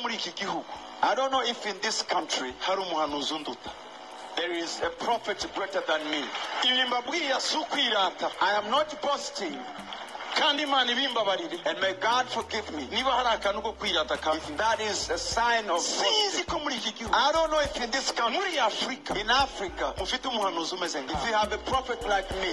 muri iki gihugu i don't know if in this country hari umuhanuzi unduta There is a prophet greater than me. Ibi mbabwira si ukwirata. I am not boasting. kandi imana ibimbabarire and may god forgive me niba hari akantu ko kwirata ka that is a sign of sinzi ko muri iki gihugu i don't know if in this country muri africa in africa mufite umuhanuzi umeze nka if you have a prophet like me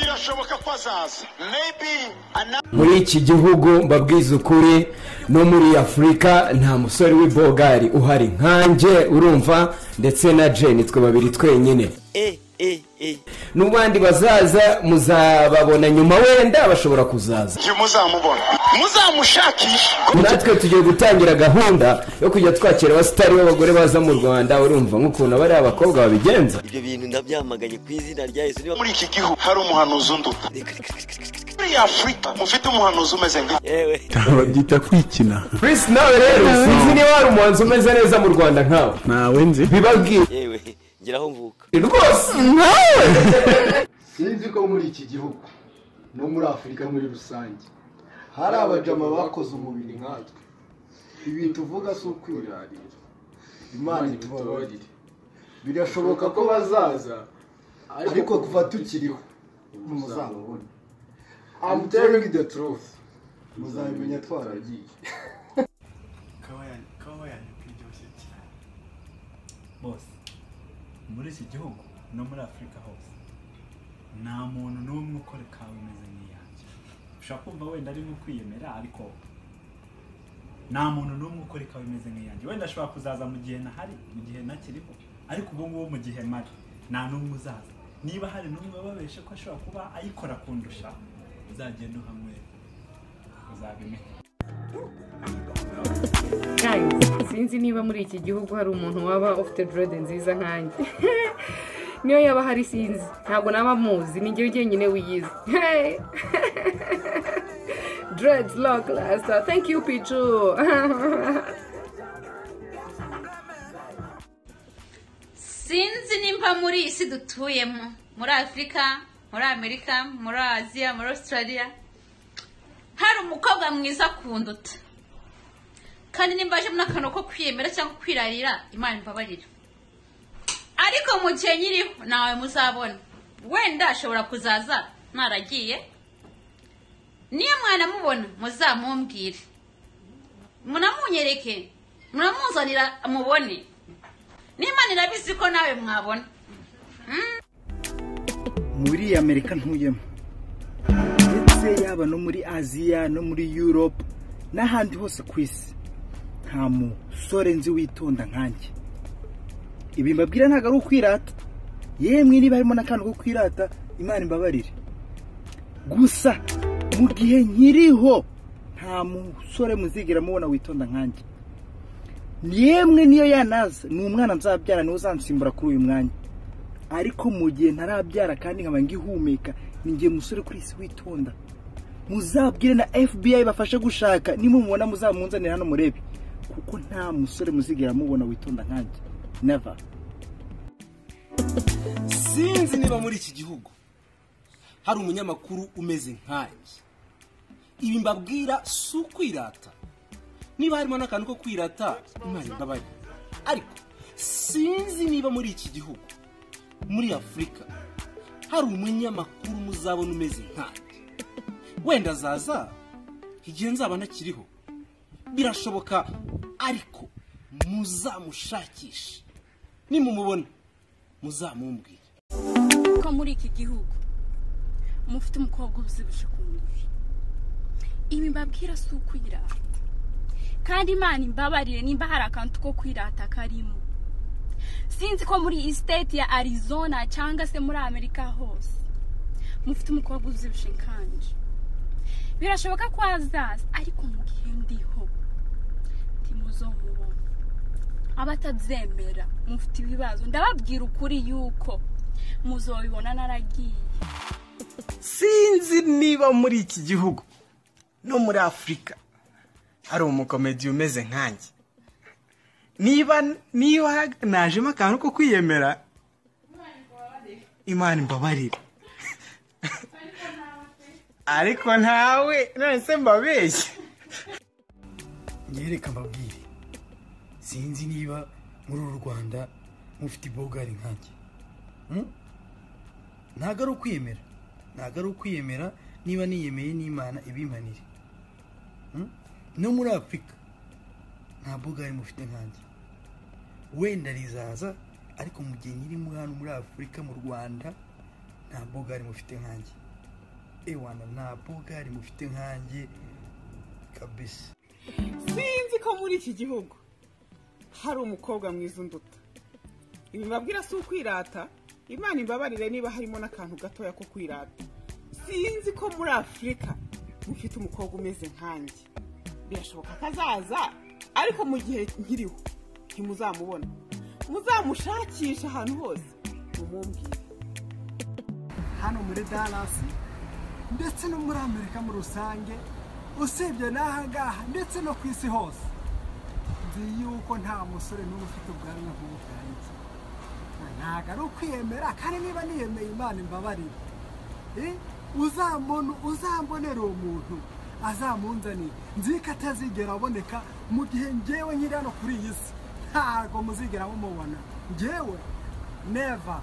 birashoboka ko azaza maybe another muri iki gihugu mbabwiza ukuri no muri afurika nta musore w'ibogari uhari nkanjye urumva ndetse na jeni twe babiri twenyine e e e n'ubandi bazaza muzababona nyuma wenda bashobora kuzaza igihe muzamubona muzamushakisha natwe tugiye gutangira gahunda yo kujya twakira abasitari b'abagore baza mu rwanda urumva nk'ukuntu aba ari abakobwa babigenza ibyo bintu ndabyamaganye ku izina rya yesu niba muri iki gihugu hari umuhanuzi unduta muri afurika mufite umuhanuzi umeze nka yewe babyita kwikina purisi nawe rero sinzi niba hari umuhanzi umeze neza mu rwanda nkawe ntawe nzi bibabwiye yewe ngeraho mvuka rwose nkawe sinzi ko muri iki gihugu no muri afurika muri rusange hari abajama bakoze umubiri nkatwe ibi tuvuga si ukwirarira imana itubabarire birashoboka ko bazaza ariko kuva tukiriho muzababona I'm telling you the truth muzabimenya twaragiye bose muri iki gihugu no muri afurika hose nta muntu n'umwe ukora ikawa imeze nk'iyanjye ushobora kumva wenda ari nko kwiyemera ariko nta muntu n'umwe ukora ikawa imeze nk'iyanjye wenda ashobora kuzaza mu gihe nahari mu gihe ntakiriho ariko ubu ngubu mu gihe mari nta n'umwe uzaza niba hari n'umwe babeshe ko ashobora kuba ayikora kundusha uzagenda uhamwe uzabimenya guys sinzi niba muri iki gihugu hari umuntu waba ufite dorode nziza nkanjye niyo yaba hari sinzi ntabwo naba muzi ni njyewe jyenyine wiyizi Hey! dreads lock rasta thank you pichu sinzi nimba muri iyi si dutuyemo muri afurika muri amerika muri aziya muri australia hari umukobwa mwiza kunduta kandi nimba aje muri akantu ko kwiyemera cyangwa kwirarira imana imbabarira ariko mu gihe nyiriho nawe muzabona wenda ashobora kuzaza naragiye niyo mwanamubona muzamumbwire munamunyereke munamuzanira mubone n'imana irabizi ko nawe mwabona muri amerika ntuyemo ndetse yaba no muri aziya no muri yurope n'ahandi hose ku isi nta musore nzi witonda nkanjye ibi mbabwira ntabwo ari ukwirata yemwe niba harimo n'akantu ko kwirata imana imbabarire gusa mu gihe nkiriho nta musore muzigera mubona witonda nkanjye yemwe niyo yanaza ni umwana nzabyara niwe uzansimbura kuri uyu mwanya ariko mu gihe ntarabyara kandi nkaba ngihumeka ni igihe musore kuri isi witonda muzabwire na fbi bafashe gushaka nimumubona muzamunzanire hano murebe kuko nta musore muzigera mubona witonda nkanjye never sinzi niba muri iki gihugu hari umunyamakuru umeze nkanjye ibi mbabwira si ukwirata niba harimo n'akantu ko kwirata imana imbabaye ariko sinzi niba muri iki gihugu muri afurika hari umunyamakuru muzabona umeze nkanjye wenda azaza igihe nzaba ntakiriho birashoboka ariko muzamushakishe nimumubona muzamumbwire ko muri iki gihugu mufite umukobwa ubyibushye ku mubiri ibi mbabwira si ukwirata kandi imana imbabarire nimba hari akantu ko kwirata karimo sinzi ko muri iyi siteti ya arizona cyangwa se muri amerika hose mufite umukobwa ubyibushye nkanje birashoboka ko azaza ariko mu gihe ndiho ntimuzomubona abatabyemera mufite ibibazo ndababwira ukuri yuko muzobibona naragiye sinzi niba muri iki gihugu no muri afurika hari umukomedi umeze nkanjye niba niba najemo akantu ko kwiyemera imana imbabarire ariko ntawe none se mbabeshye nyereka mbabwire sinzi niba muri uru rwanda mufite ibogari nkanjye Hmm? ntago ari ukwiyemera ntago ari ukwiyemera niba niyemeye n'imana ibimpanire Hmm? no muri afurika nta bogari mufite nkanjye wenda rizaza ariko mu gihe nyiri muri hano muri afurika mu rwanda nta bogari mufite nkanjye ewana nta bogari mufite nkanjye kabisa sinzi ko muri iki gihugu hari umukobwa mwiza unduta ibi mbabwira si ukwirata imana imbabarire niba harimo n'akantu gatoya ko kwirata sinzi ko muri afurika mufite umukobwa umeze nkanjye birashoboka ko azaza ariko mu gihe nkiriho ntimuzamubona muzamushakisha ahantu hose mumumbwire hano muri dalasi ndetse no muri amerika muri rusange usibye n'aha ngaha ndetse no ku isi hose nzi yuko nta musore n'umwe ufite ubwanwa nk'ubwanjye ntabwo ari ukwiyemera kandi niba niyemeye imana imbabarire Eh, uzambona uzambonera uwo muntu azamunzaniye nzi ko atazigera aboneka mu gihe ngewe nyiri hano kuri iyi si ntabwo muzigera mumubona ngewe neva